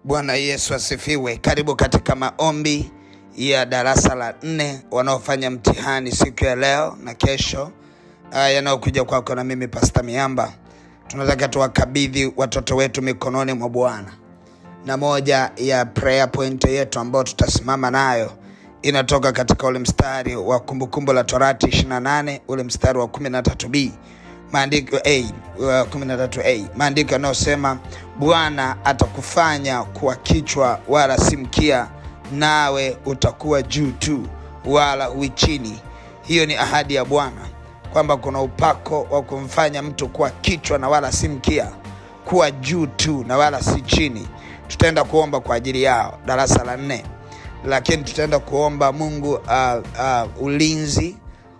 Bwana Yesu asifiwe. Karibu katika maombi ya darasa la nne wanaofanya mtihani siku ya leo na kesho, uh, yanayokuja kwako na mimi Pasta Miamba. Tunataka tuwakabidhi watoto wetu mikononi mwa Bwana, na moja ya prayer point yetu ambayo tutasimama nayo inatoka katika ule mstari wa Kumbukumbu la Torati 28 ule mstari wa 13b maandiko a uh, 13a maandiko yanayosema Bwana atakufanya kuwa kichwa wala si mkia, nawe utakuwa juu tu wala hui chini. Hiyo ni ahadi ya Bwana kwamba kuna upako wa kumfanya mtu kuwa kichwa na wala si mkia, kuwa juu tu na wala si chini. Tutaenda kuomba kwa ajili yao darasa la nne, lakini tutaenda kuomba Mungu uh, uh, ulinzi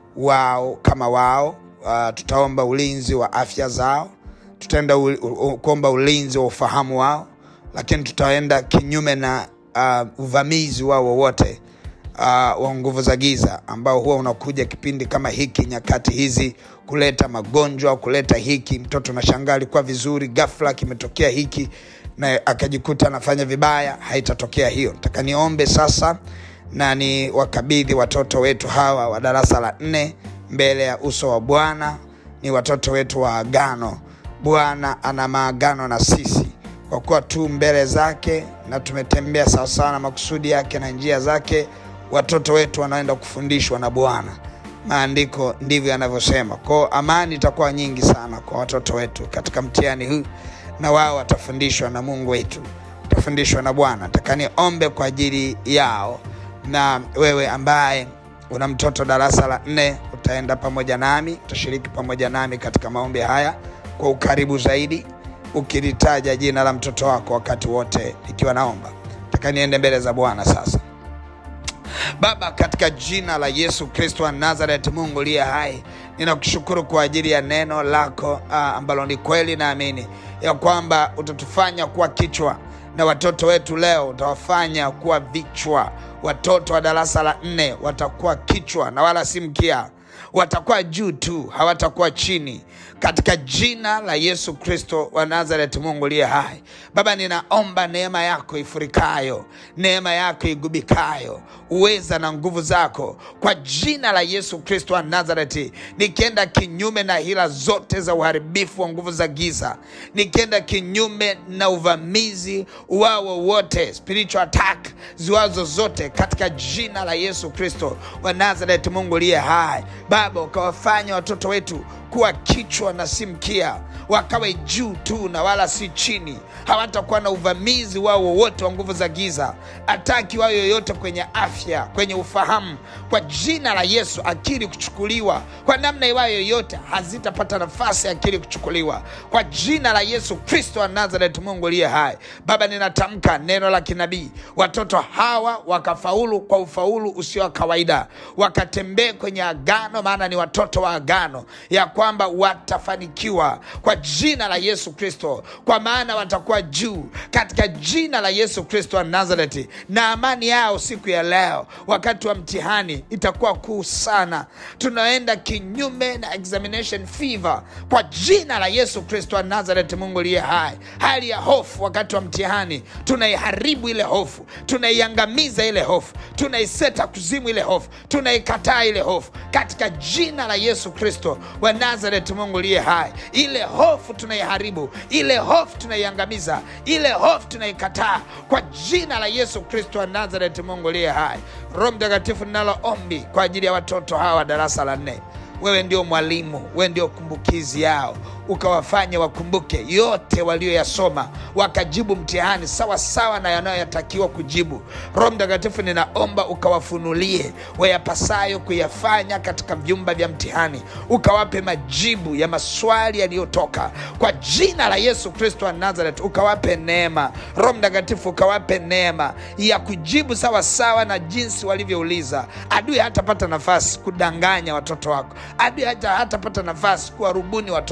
wao kama wao uh, tutaomba ulinzi wa afya zao, tutaenda u, u, kuomba ulinzi wa ufahamu wao, lakini tutaenda kinyume na uh, uvamizi wao wowote uh, wa nguvu za giza ambao huwa unakuja kipindi kama hiki, nyakati hizi, kuleta magonjwa, kuleta hiki. Mtoto nashangaa alikuwa vizuri, ghafla kimetokea hiki na akajikuta anafanya vibaya. Haitatokea hiyo. Nataka niombe sasa na ni wakabidhi watoto wetu hawa wa darasa la nne mbele ya uso wa Bwana. Ni watoto wetu wa agano. Bwana ana maagano na sisi kwa kuwa tu mbele zake na tumetembea sawasawa na makusudi yake na njia zake. Watoto wetu wanaenda kufundishwa na Bwana, maandiko ndivyo yanavyosema. Kwao amani itakuwa nyingi sana kwa watoto wetu katika mtihani huu, na wao watafundishwa na Mungu wetu, watafundishwa na Bwana. Nataka niombe kwa ajili yao, na wewe ambaye una mtoto darasa la nne utaenda pamoja nami, utashiriki pamoja nami katika maombi haya kwa ukaribu zaidi, ukilitaja jina la mtoto wako wakati wote nikiwa naomba. Nataka niende mbele za Bwana sasa. Baba, katika jina la Yesu Kristo wa Nazareth, Mungu uliye hai, ninakushukuru kwa ajili ya neno lako ah, ambalo ni kweli, naamini ya kwamba utatufanya kuwa kichwa na watoto wetu leo utawafanya kuwa vichwa. Watoto wa darasa la nne watakuwa kichwa na wala si mkia, watakuwa juu tu, hawatakuwa chini, katika jina la Yesu Kristo wa Nazareth, Mungu uliye hai. Baba, ninaomba neema yako ifurikayo, neema yako igubikayo, uweza na nguvu zako, kwa jina la Yesu Kristo wa Nazareti, nikienda kinyume na hila zote za uharibifu wa nguvu za giza, nikienda kinyume na uvamizi wao wote, spiritual attack ziwazo zote, katika jina la Yesu Kristo wa Nazareti, Mungu uliye hai. Baba, ukawafanya watoto wetu kuwa kichwa na si mkia, wakawe juu tu na wala si chini. Hawatakuwa na uvamizi wao wowote wa nguvu za giza, ataki wao yoyote kwenye afya, kwenye ufahamu, kwa jina la Yesu. Akili kuchukuliwa kwa namna iwayo yoyote, hazitapata nafasi ya akili kuchukuliwa kwa jina la Yesu Kristo wa Nazareth, Mungu aliye hai. Baba, ninatamka neno la kinabii, watoto hawa wakafaulu kwa ufaulu usio wa kawaida, wakatembee kwenye agano, maana ni watoto wa agano ya kwamba watafanikiwa kwa jina la Yesu Kristo, kwa maana watakuwa juu katika jina la Yesu Kristo wa Nazareti. Na amani yao siku ya leo wakati wa mtihani itakuwa kuu sana. Tunaenda kinyume na examination fever kwa jina la Yesu Kristo wa Nazareti, Mungu aliye hai. Hali ya hofu wakati wa mtihani tunaiharibu ile hofu, tunaiangamiza ile hofu, tunaiseta kuzimu ile hofu, tunaikataa ile hofu katika jina la Yesu Kristo wa Nazareth, Mungu aliye hai. Ile hofu tunaiharibu, ile hofu tunaiangamiza, ile hofu tunaikataa kwa jina la Yesu Kristo wa Nazareth, Mungu aliye hai. Roho Mtakatifu, ninalo ombi kwa ajili ya watoto hawa darasa la nne. Wewe ndio mwalimu, wewe ndio kumbukizi yao, ukawafanye wakumbuke yote walioyasoma, wakajibu mtihani sawa sawa na yanayotakiwa kujibu. Roho Mtakatifu, ninaomba ukawafunulie wayapasayo kuyafanya katika vyumba vya mtihani, ukawape majibu ya maswali yaliyotoka kwa jina la Yesu Kristo wa Nazareth, ukawape neema. Roho Mtakatifu, ukawape neema ya kujibu sawa sawa na jinsi walivyouliza. Adui hatapata nafasi kudanganya watoto wako, adui hata hatapata nafasi kuwarubuni watoto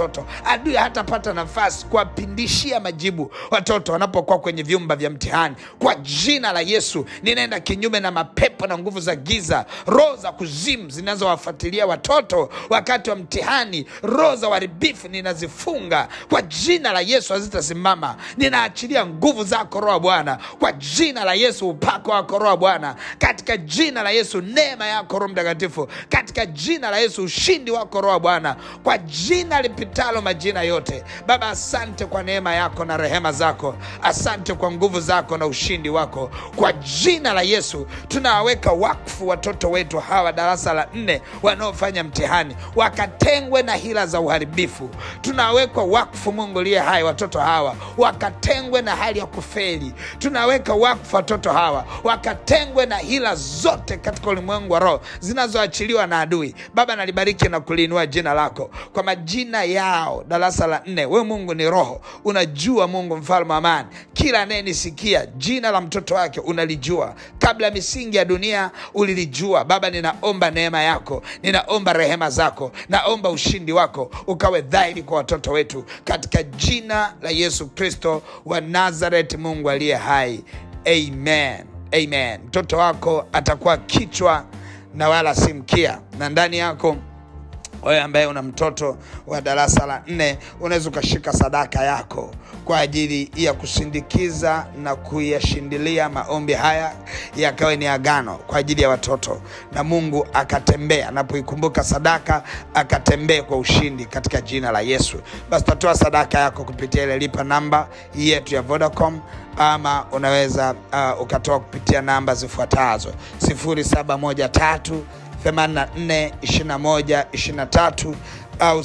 adui hatapata nafasi kuwapindishia majibu watoto wanapokuwa kwenye vyumba vya mtihani. Kwa jina la Yesu, ninaenda kinyume na mapepo na nguvu za giza, roho za kuzimu zinazowafuatilia watoto wakati wa mtihani, roho za uharibifu ninazifunga kwa jina la Yesu, hazitasimama. Ninaachilia nguvu zako Roho wa Bwana, kwa jina la Yesu, upako wako Roho wa Bwana, katika jina la Yesu, neema yako Roho Mtakatifu, katika jina la Yesu, ushindi wako Roho wa Bwana, kwa jina lipitalo majina yote. Baba, asante kwa neema yako na rehema zako, asante kwa nguvu zako na ushindi wako, kwa jina la Yesu tunawaweka wakfu watoto wetu hawa darasa la nne wanaofanya mtihani, wakatengwe na hila za uharibifu. Tunawekwa wakfu, Mungu liye hai, watoto hawa wakatengwe na hali ya kufeli. Tunaweka wakfu watoto hawa wakatengwe na hila zote katika ulimwengu wa roho zinazoachiliwa na adui. Baba, nalibariki na kuliinua jina lako kwa majina yao darasa la nne. Wewe Mungu ni roho, unajua Mungu mfalme wa amani, kila anayenisikia jina la mtoto wake unalijua, kabla ya misingi ya dunia ulilijua. Baba, ninaomba neema yako, ninaomba rehema zako, naomba ushindi wako ukawe dhahiri kwa watoto wetu katika jina la Yesu Kristo wa Nazareth, Mungu aliye hai. Amen, amen. Mtoto wako atakuwa kichwa na wala si mkia, na ndani yako wewe ambaye una mtoto wa darasa la nne unaweza ukashika sadaka yako kwa ajili ya kusindikiza na kuyashindilia maombi haya yakawe ni agano kwa ajili ya watoto, na Mungu akatembea anapoikumbuka sadaka, akatembee kwa ushindi katika jina la Yesu. Basi tatoa sadaka yako kupitia ile lipa namba yetu ya Vodacom ama unaweza uh, ukatoa kupitia namba zifuatazo 0713 84 21 23 au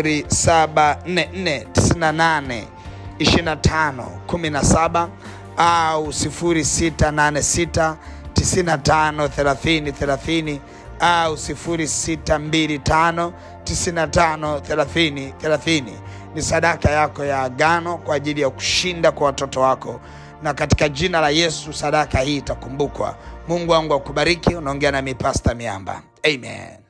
0744 98 25 17 au 0686 95 30 30 au 0625 95 30 30. Ni sadaka yako ya agano kwa ajili ya kushinda kwa watoto wako, na katika jina la Yesu sadaka hii itakumbukwa. Mungu wangu akubariki. Unaongea nami Pasta Miamba, amen.